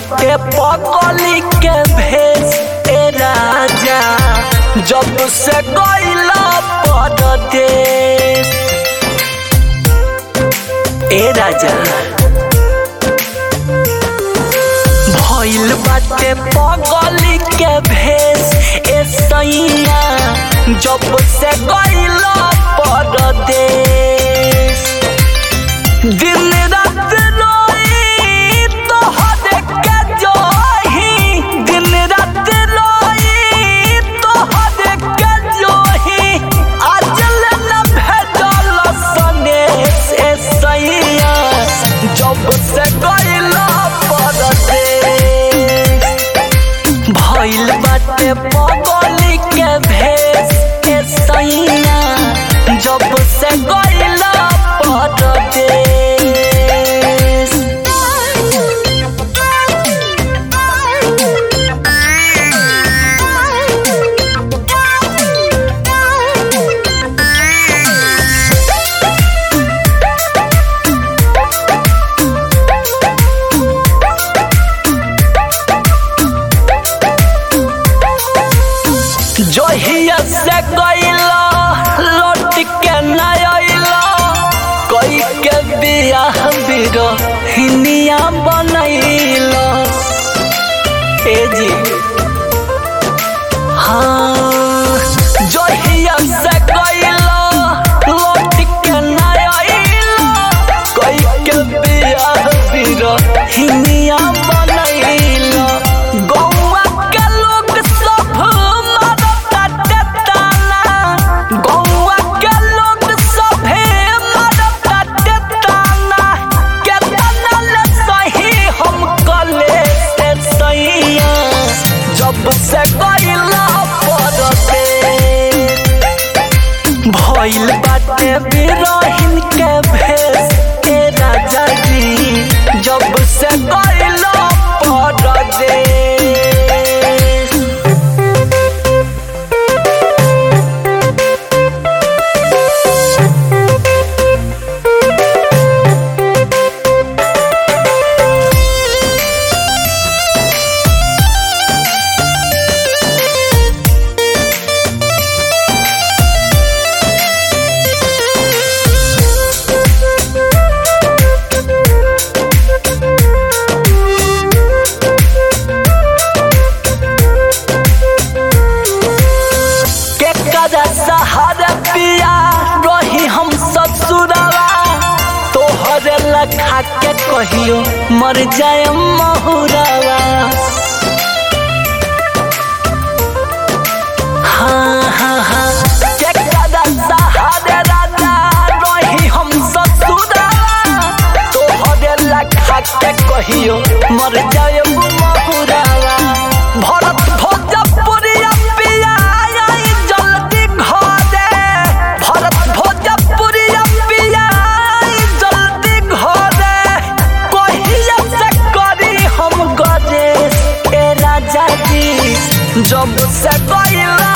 बाटे पगली के भेस ए राजा जब से गईला परदेश ए राजा भइल बाटे पगली के भेस ए सैया जब से गईला परदेश दिन रात रोई तोहरे के जोही दिन रात रोई तोहरे के जोही आजल न भेजल सनेश ए सैया जब से गईला परदेश भइल बाटे पगली के भेस ए सैया जब से गईला परदेश जहिया से गईला लौट के न अइला कोई के बियाह बिरो हिनिया बनैला ए जी हाँ जहिया से गईला लौट के न अइला कोई के बियाह बिरो हिनिया बनैला गौवा के लोग सब मारता टेटाना गौवा के लोग सभे मारता टेटाना केतना ले सही हम कले से सैया जब से गईला परते भइल बाटे बिरहिन के भेस के राजा जी जब से गईला परदेश के कदा सहारा पिया रही हम ससुरवा तोहरे लखा के कहियो मर जाए महुरवा हाँ हाँ हाँ के कदा सहारा राजा रही हम ससुरवा तोहरे लखा के कहियो मर जाए महुरवा भरत भोजपुरिया पिया आई जल्दी घरे भरत भोजपुरिया पिया आई जल्दी घरे कहिया से करी हम गजे ए राजा जी जब से गईला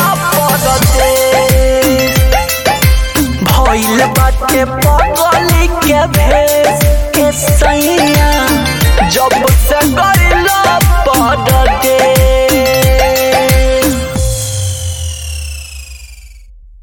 परदेश भइल बाटे पगली के भेस के सैया जब से गई